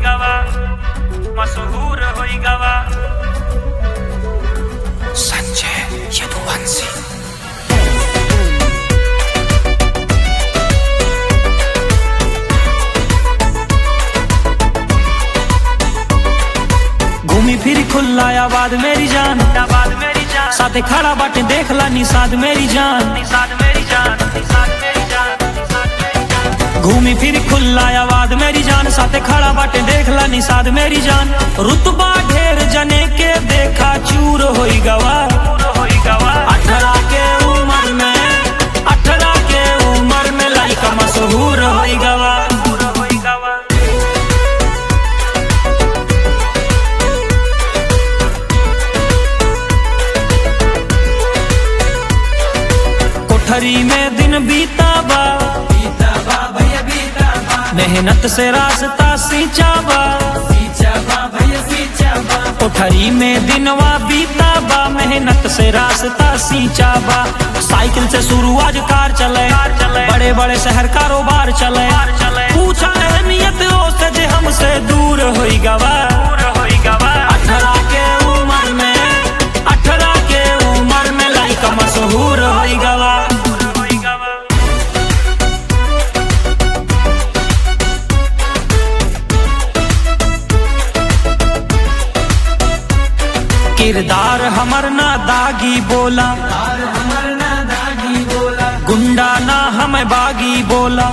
गवा मशहूर होई गवा संजय यदुवंशी घूमी फिरी खुला आबाद मेरी जान आबाद मेरी जान साथे खड़ा बाटे देख ला निषाद मेरी जान निषाद मेरी जान निषाद मेरी जान निषाद मेरी जान घूमी फिरी खुला आबाद मेरी जान साथे खड़ा बाटे देख ला निषाद मेरी जान रुतबा ढेर जने के देखा चूर होई गवा पूरा होई गवा अठारह के उम्र में अठारह के उम्र में लाइका मशहूर होई गवा पूरा होई गवा कोठरी में दिन बीता बा मेहनत से रास्ता सींचा बा कोठरी में दिनवा बीता बा मेहनत से रास्ता सींचा बा साइकिल से शुरू आज कार चले कार चले। बड़े बड़े शहर कारोबार चले कार चले। पूछा अहमियत ओसे जे हमसे दूर होई गवा पूरा होई गवा अठारह के उम्र में अठारह के उम्र में लाइका मशहूर होई गवा पूरा होई गवा किरदार हमर ना दागी बोला गुंडा ना हमें बागी बोला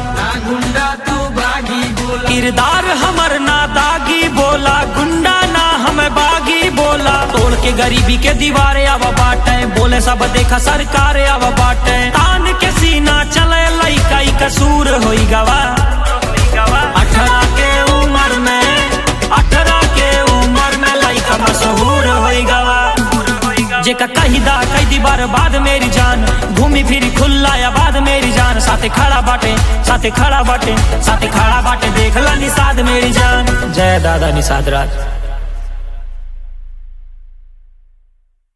किरदार हमर ना दागी बोला गुंडा ना हमें बागी बोला तोड़ के गरीबी के दीवारे अब बाटे बोले सब देखा सरकार अब बाटे तान के सीना चले लइकाई कसूर होई गवा होई गवा अठारह के उम्र में अठारह के उम्र में लइका मशहूर होई गवा पूरा होई गवा जेका कही दा कई दी बार बाद मेरी जान घूमी फिरी खुला या बाद मेरी जान साथे खड़ा बाटे साथे खड़ा बाटे साथे खड़ा बाटे देख ला निषाद मेरी जान जय दादा निषाद राज